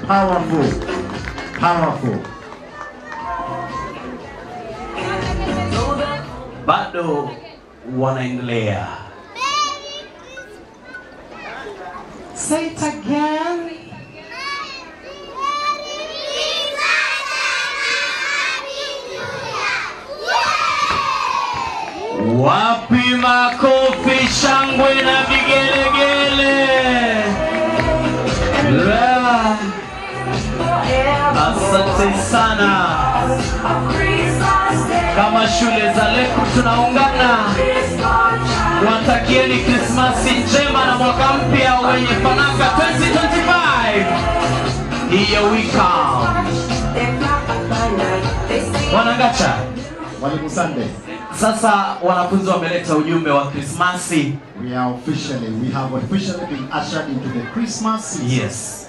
Powerful. Powerful. bado wanaendelea Say it again. Wapi makofi, shangwe na vigelegele? La. Asante sana. Kama shule za Leku tunaungana watakieni Krismasi njema na mwaka mpya wenye fanaka 2025. Here we come. Wanangacha, Mwalimu Sunday, sasa wanafunzi wameleta ujumbe wa Krismasi. we are officially, we have officially been ushered into the Christmas season. Yes.